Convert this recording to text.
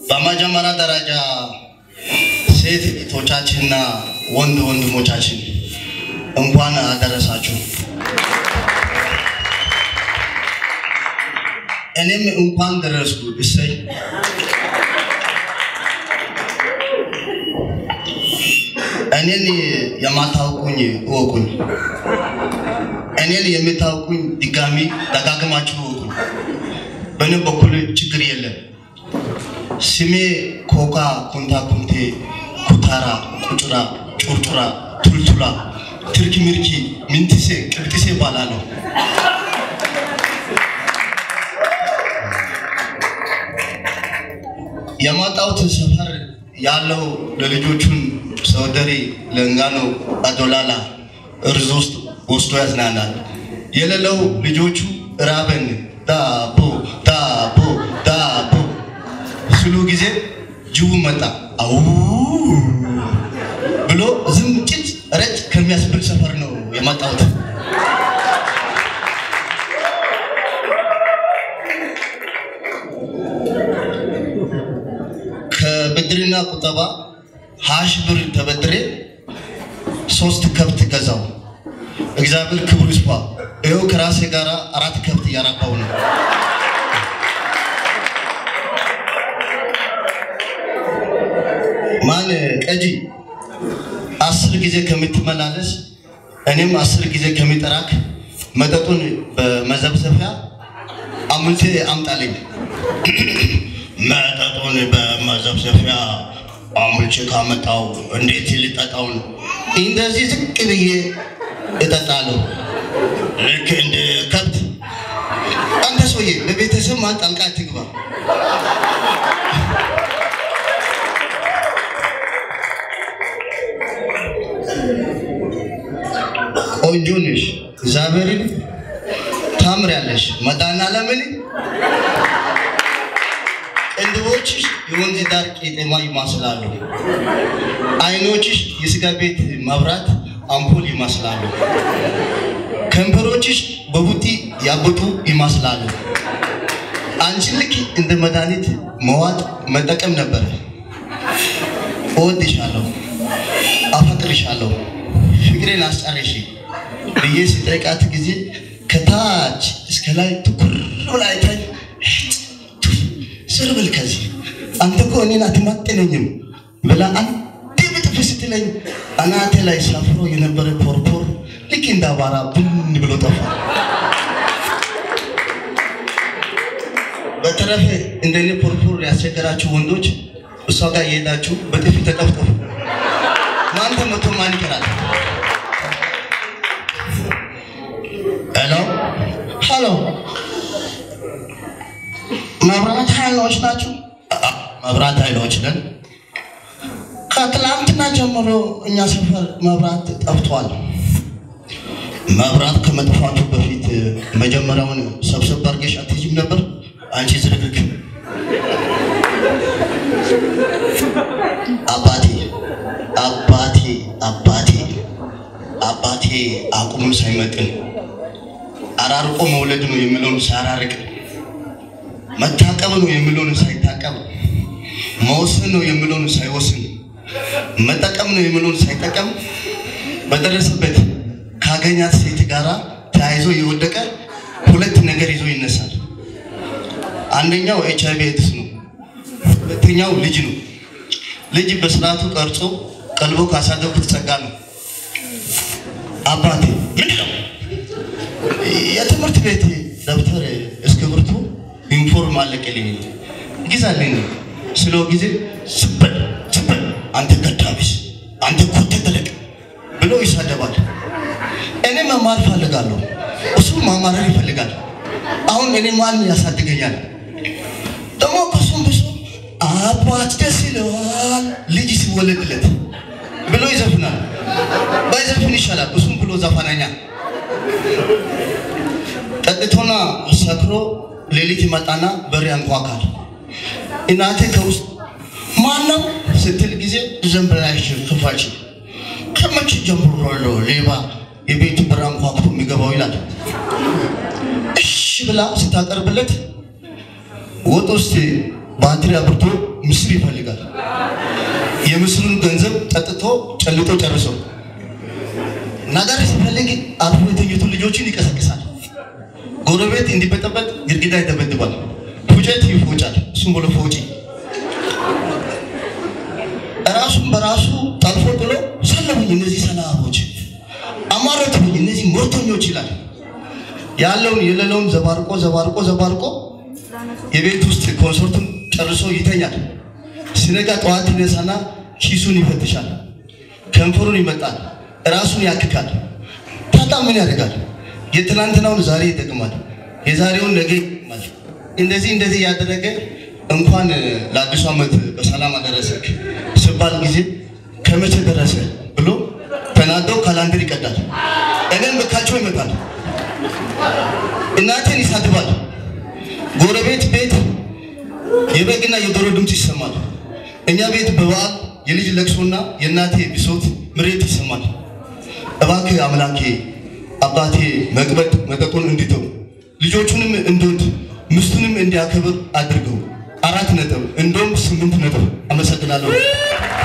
በመጀመሪያ ደረጃ ሴት እህቶቻችንና ወንድ ወንድሞቻችን እንኳን አደረሳችሁ። እኔም እንኳን ደረስኩ። እሰይ እኔን የማታውቁኝ እወቁኝ፣ እኔን የምታውቁኝ ድጋሚ ደጋግማችሁ እወቁኝ። በእኔ በኩል ችግር የለም። ስሜ ኮካ ኩንታ ኩንቴ ኩታራ ቁጩራ ጩርጩራ ቱልቱላ ትርኪ ምርኪ ምንትሴ ቅብጥሴ እባላለሁ። የመጣሁት ሰፈር ያለው ለልጆቹን ሰወደሬ ለንጋኖ አዶላላ እርዝ ውስጥ ወስዶ ያዝናናል። የሌለው ልጆቹ ራበን ዳቦ ዳቦ ዳቦ ስሉ ጊዜ ጅቡ መጣ አው ብሎ ዝም ጭጭ ረጭ ከሚያስብል ሰፈር ነው የመጣሁት። ከብድርና ቁጠባ ሀሽ ብር ተበድሬ ሶስት ከብት ገዛው። እግዚአብሔር ክብሩ ይስፋ። ይኸው ከራሴ ጋር አራት ከብት እያራባው ነው። ማን ቀጂ አስር ጊዜ ከምትመላለስ እኔም አስር ጊዜ ከሚጠራክ መጠጡን በመዘብዘፊያ አምልቴ አምጣልኝ። መጠጡን በመዘብዘፊያ አምልቼ ካመጣው እንዴት ልጠጣውን? እንደዚህ ዝቅ ብዬ እጠጣለሁ፣ ልክ እንደ ከብት። አንተ ሰውዬ በቤተሰብ ማን ጣልቃ አትግባ። ቆንጆ ነሽ፣ እግዚአብሔርን ታምሪያለሽ። መድኃኒዓለምን ቅንድቦችሽ የወንዝ ዳር ቄጤማ ይመስላሉ። አይኖችሽ የስጋ ቤት መብራት አምፖል ይመስላሉ። ከንፈሮችሽ በቡጢ ያበጡ ይመስላሉ። አንቺን ልክ እንደ መድኃኒት መዋጥ መጠቀም ነበረ። እወድሻለሁ፣ አፈቅርሻለሁ፣ ፍቅሬን አስጨርሺ ብዬ ሲጠይቃት ጊዜ ከታች እስከ ላይ ትኩር ብላ አይታኝ ስር ብል ከዚህ አንተ እኮ እኔን አትመጥነኝም ብላ አንዴ ብጥፍ ስትለኝ አናቴ ላይ ሰፍሮ የነበረ ፖርፖር ልክ እንደ አቧራ ብን ብሎ ጠፋ። በተረፈ እንደኔ ፖርፖር ያስቸገራችሁ ወንዶች እሷ ጋር እየሄዳችሁ በጥፊ ተጠፍጠፉ። ማን ተመቶ ማን ይቀራል? ሄሎ ሄሎ መብራት ኃይሎች ናቸው? መብራት ኃይሎች ነን። ከትላንትና ጀምሮ እኛ ሰፈር መብራት ጠፍቷል። መብራት ከመጥፋቱ በፊት መጀመሪያውን ሰብሰብ አድርገሽ አትይዥም ነበር? አንቺ ዝርግግ አባቴ አባቴ አባቴ አባቴ አቁሙን ሳይመጥን አራርቆ መውለድ ነው የሚለውን ሳያራርቅ መታቀብ ነው የሚለውን ሳይታቀብ መወሰን ነው የሚለውን ሳይወስን መጠቀም ነው የሚለውን ሳይጠቀም በደረሰበት ካገኛት ሴት ጋራ ተያይዞ የወደቀ ሁለት ነገር ይዞ ይነሳል። አንደኛው ኤች አይቪ ኤድስ ነው። ሁለተኛው ልጅ ነው። ልጅ በስርዓቱ ቀርጾ ቀልቦ ካሳደጉት ጸጋ ነው። አባቴ ምንድን ነው የትምህርት ቤት ደብተር እስክሪብቶ ዩኒፎርም አለቀልኝ ግዛልኝ ስለው ጊዜ ስበል ስበል አንተ ገዳቢስ አንተ ኮቴ ተለቅ ብሎ ይሳደባል። እኔ መማር ፈልጋለሁ፣ እሱ ማማረር ይፈልጋል። አሁን እኔ ማን ያሳድገኛል? ደግሞ ከሱም ብሶ አባት ደስ ይለዋል ልጅ ሲወለድለት ብሎ ይዘፍናል። ባይዘፍን ይሻላል፣ እሱም ብሎ ዘፋነኛ ጠጥቶና ሰክሮ ሌሊት ይመጣና በር ያንኳኳል። እናቴ ከውስጥ ማን ነው ስትል ጊዜ ዘንበላሽ ክፋች ከመቼ ጀምሮ ነው ሌባ የቤቱ በር አንኳኩቶ የሚገባው ይላል። እሺ ብላ ስታቀርብለት ወጥ ውስጥ ባትሪ አብርቶ ምስር ይፈልጋል። የምስሩን ገንዘብ ጠጥቶ ጨልጦ ጨርሶ ነገር ሲፈልግ አርፎ የተኙቱ ልጆችን ይቀሰቅሳል። ጎረቤት እንዲበጠበጥ ግድግዳ ይደበድባል። ፉጨት ይፎጫል። እሱም ብሎ ፎጪ ራሱን በራሱ ጠልፎ ጥሎ ሰለቡኝ እነዚህ ሰላቦች አማረቱኝ እነዚህ ሞርተኞች ይላል። ያለውን የሌለውን ዘባርቆ ዘባርቆ ዘባርቆ የቤት ውስጥ ኮንሰርቱን ጨርሶ ይተኛል። ሲነጋ ጠዋት ይነሳና ኪሱን ይፈትሻል፣ ከንፈሩን ይመጣል፣ ራሱን ያክካል። ታታ ምን ያደርጋል? የትናንትናውን ዛሬ ይጠቅማል፣ የዛሬውን ነገ ይጠቅማል። እንደዚህ እንደዚህ ያደረገ እንኳን ለአዲሱ ዓመት በሰላም አደረሰክ ስባል ጊዜ ከመቼ ደረሰ ብሎ ተናደው ካላንደር ይቀዳል። እኔም በካቸው ይመጣል። እናቴን ይሳድባል። ጎረቤት ቤት የበግና የዶሮ ድምፅ ይሰማል። እኛ ቤት በበዓል የልጅ ለቅሶና የእናቴ ብሶት ምሬት ይሰማል። እባክህ አምላኬ አባቴ መቅበጥ መጠጡን እንዲተው ልጆቹንም እንዲወድ ሚስቱንም እንዲያከብር አድርገው። አራት ነጥብ እንደውም ስምንት ነጥብ። አመሰግናለሁ።